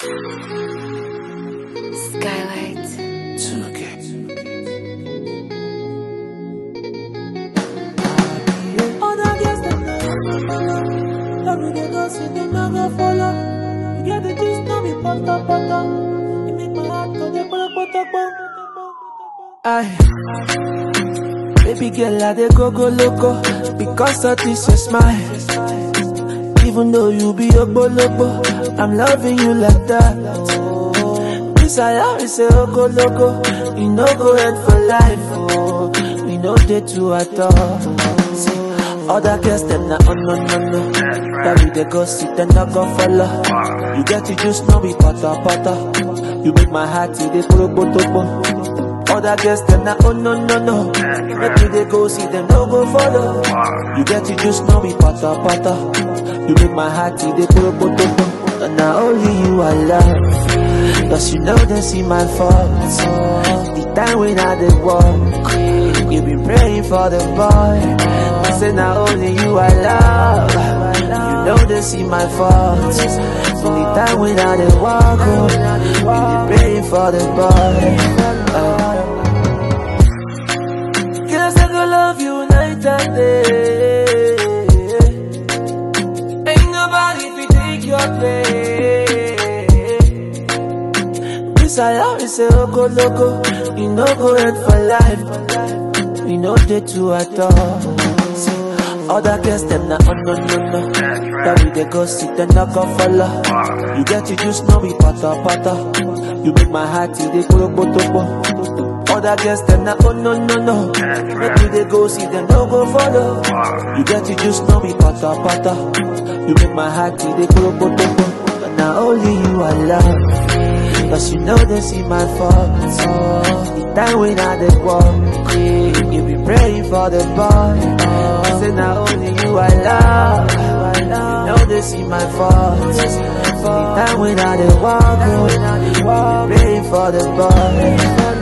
Skylight. Other girls them know. Every day go see them now go follow. You get the gist, now me pata pata. You make my heart go dey pata pata pata. Aye. Baby girl, I dey go go loco because of this your smile. Even though you be a bolobo, I'm loving you like that. This I always say, oh go loco, you no go end for life. Oh, we no dey two at all. See, other girls them na oh no no no. That we dey go sit and not go follow. You get to just know be pata pata. You make my heart it dey poro poto other girls them na oh no no no Make you dey go see them no go follow You get to just know me pata pata You make my heart it dey poro poto And now only you I love Cause you know they see my faults The time when I dey walk You been praying for the boy I say now only you I love You know they see my faults The time when I dey walk oh, You been praying for the boy uh, Guess I go love you night and day. Ain't nobody fi take your place. This I always say, oh go loco, you no go end for life. We no dey two at all. See, Other girls them na oh no no no. That we dey go sit and not go follow. You get to just know me pata pata. You make my heart it dey poro poto other girls them na oh no no no Make you dey go see them no go follow You get to just know me pata pata You make my heart it dey poro poto But now only you I love Cause you know they see my faults The time when I dey walk You be praying for the boy I say now only you I love You know they see my faults The time when I dey walk You be praying for the boy